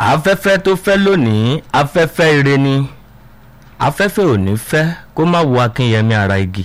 afẹ́fẹ́ tó fẹ́ lónìí afẹ́fẹ́ ire ni afẹ́fẹ́ ò ní fẹ́ kó má wo akínyẹmí ara igi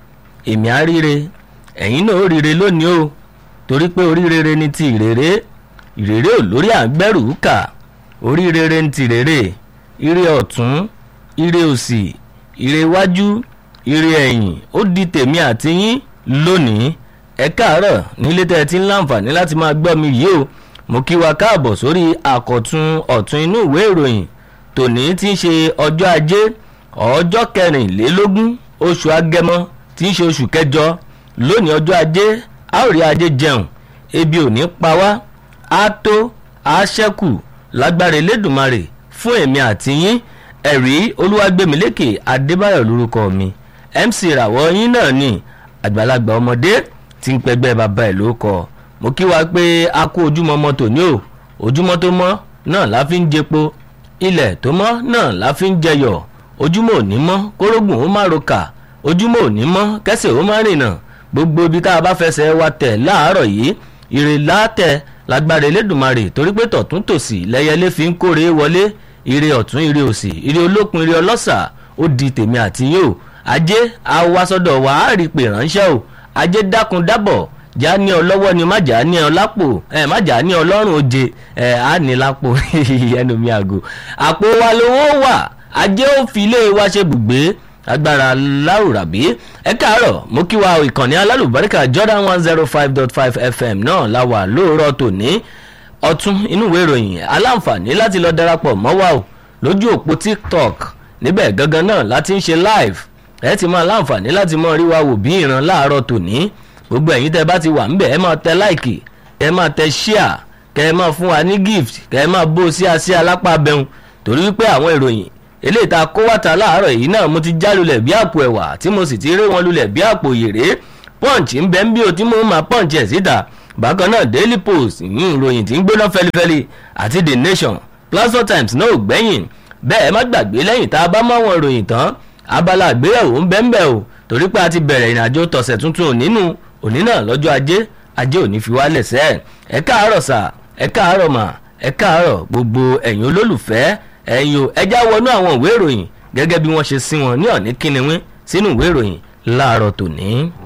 èmi á ríre ẹ̀yin náà ó ríre lónìí o torí pé oríire ni ti ìrèrè ìrèrè ò lórí àgbẹ̀rù kà oríire ni ti ìrèrè ire ọ̀tún ire òsì ire iwájú ire ẹ̀yìn ó di tèmi àti yín lónìí ẹ káàárọ̀ nílé tẹ́ ẹ ti ń láǹfààní láti máa gbọ́ mi yìí o mo kí wa káàbọ̀ sórí àkọ̀tun ọ̀tún inú ìwé ìròyìn tòní tí ń ṣe ọjọ́ ajé ọjọ́ kẹrìnlélógún oṣù agẹmọ tí ń ṣe oṣù kẹjọ lónìí ọjọ́ ajé a ó rí ajé jẹun ebi ò ní pa wá á tó á ṣẹ́kù lágbára elédùnmarè fún èmi àti yín ẹ̀rí olúwàgbẹ̀mílẹ́kẹ̀ adébáyọ̀ lórúkọ mi mc ìràwọ̀ yín náà ni àgbàlagbà ọmọdé tí ń pẹgbẹ́ bàbá ẹ̀ ló kọ́ mo kí wa pé a kú ojúmọ́ mọ́ tòní o ojúmọ́ tó mọ́ náà la fi ń jẹpo ilẹ̀ tó mọ́ náà la fi ń jẹyọ̀ ojúmọ́ òní mọ́ kórógùn ó má roka ojúmọ́ òní mọ́ kẹsẹ̀ ó má rìnà gbogbo ibi tá a bá fẹsẹ̀ wa tẹ̀ láàárọ̀ yìí ìrè látẹ̀ lágbára elédùnmarè torí pé tọ̀tún tòsì lẹ́yẹlé fi ń kórè wọlé ire ọ̀tún ire òsì ire olókun ire ọlọ́sà ó di tèmi àti yín o ajé awasọ̀dọ̀ wa á rí i pé ránṣẹ́ o ajé dákun dábọ̀ já ní ọ lọ́wọ́ ni má já ní ọ lápò ẹ má já ní ọ lọ́rùn oje ẹ á ní lápò ẹnu mi àgò àpò wa lówó wà ajé ó fi ilé wa ṣe bùgbé agbára lárùràbí ẹ káàárọ̀ mo kí wa ìkànnì alálùbáríkà jordan one zero five dot five fm náà la wà lóòrọ̀ tòní ọtún inú ìwé ìròyìn aláǹfààní láti lọ darapọ̀ mọ́ wa o lójú òpó tiktok níbẹ̀ gangan náà láti ń ṣe live ẹ ti máa láǹfààní láti mọ rí wa wò bí ìran láàárọ̀ tòní gbogbo ẹ̀yin tẹ́ bá ti wà ńbẹ̀ ẹ máa tẹ láìkì kẹ́ ẹ máa tẹ ṣíà kẹ́ ẹ máa fún wa ní gift kẹ́ ẹ máa bó sí àsí alápá bẹun torí wípé àwọn ìròyìn eléyìí tá a kó wàtà láàárọ̀ yìí náà mo ti já lulẹ̀ bí àpò ẹ̀wà tí mo sì ti ré wọn lulẹ̀ bí àpò yèrè punch ń bẹ ń bí o tí mo máa punch ẹ̀ síta bákan náà daily post ìyún ìròyìn tí ń gbóná fẹlifẹli àti the nation plateau times náà ò gbẹ́yìn bẹ́ẹ̀ má gbàgbé lẹ́yìn tá a bá máwọn ìròyìn tán abala àgbéyẹ̀wò ń bẹ ń bẹ o torí pé a ti bẹ̀rẹ̀ ìrìnàjò tọ̀sẹ̀ tuntun nínú òní náà lọ́jọ́ ajé ajé òní fi wálẹ̀ sẹ́ ẹ káàárọ̀ sà ẹ káàárọ̀ mà ẹ káàárọ̀ gbogbo ẹ̀yin olólùfẹ́ ẹ̀yin o ẹja wọnú àwọn ìwé ìròyìn gẹ́gẹ́ bí wọ́n ṣe sí wọn ní ọ̀ní kíniwín sínú ìwé ìròyìn láàárọ̀ tòní.